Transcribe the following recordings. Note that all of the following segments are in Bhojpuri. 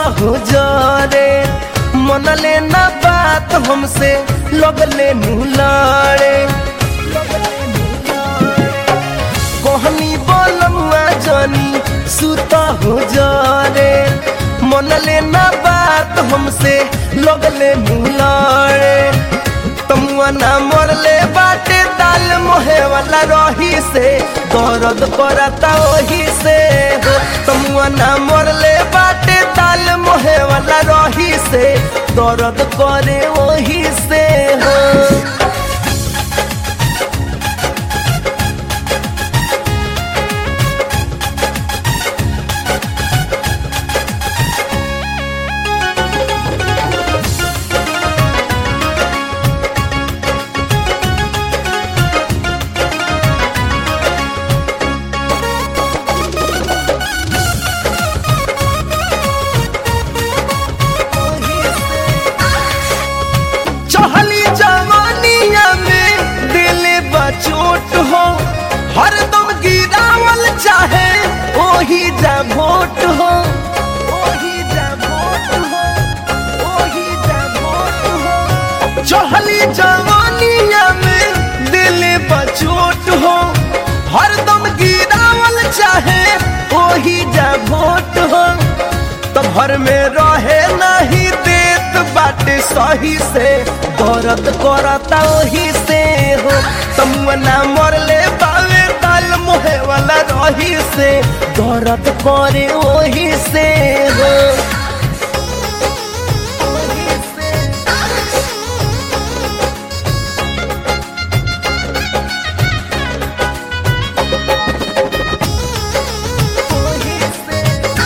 हो जरे मन लेना बात हमसे लगले नु लड़े कहनी बोलमुआ जानी सुता हो जरे मन लेना बात हमसे लगले नु लड़े तमुआ ना मरले बाटे दाल मोहे वाला रही से दर्द करता वही से हो तमुआ ना मरले बाटे दाल मोहे वाला रही से दर्द करे वही से हो चहली जवानिया में दिल बचोट हो हरदम गिरावल चाहे ओही जा भोट हो ओही जा भोट हो ओही जा भोट हो चहली जवानिया में दिल बचोट हो हरदम गिरावल चाहे ओही जा भोट हो तो घर में रहे नहीं देत बाटे सही से दर्द करता वही से हो तमुना मरले बावे ताल मोहे वाला रही से दर्द करे वही से हो वही से। वही से।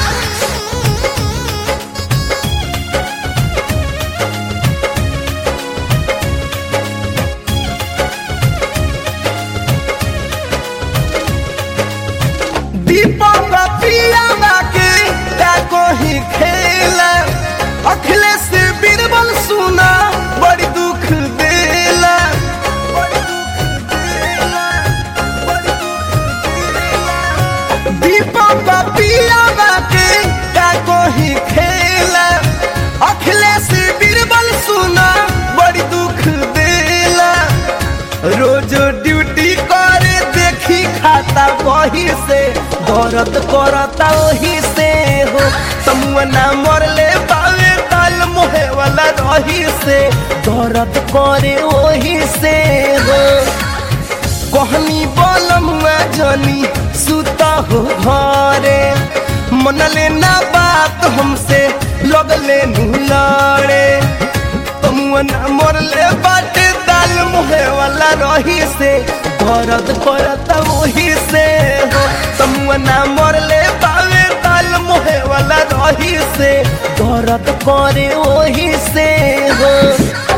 दीपक पियावा के का कोही खेला अखिलेश बीरबल सुना बड़ी दुख देला बड़ी दुख देला, बड़ी दुख देला। दीपक पियावा के का कोही खेला अखिलेश बीरबल सुना बड़ी दुख देला रोज ड्यूटी करे देखी खाता वही से दर्द करता वही से हो तमुना मरले बावे ताल मोहे वाला रही से दर्द करे वही से हो कहनी बोलमुआ जनी सुता हो घरे मन लेना बात हमसे लगले नु लड़े तमुना मरले बाटे दाल मुहे वाला रही से दर्द करता वही से हो तमुना मरले बावे दाल मुहे वाला रही से दर्द करे वही से हो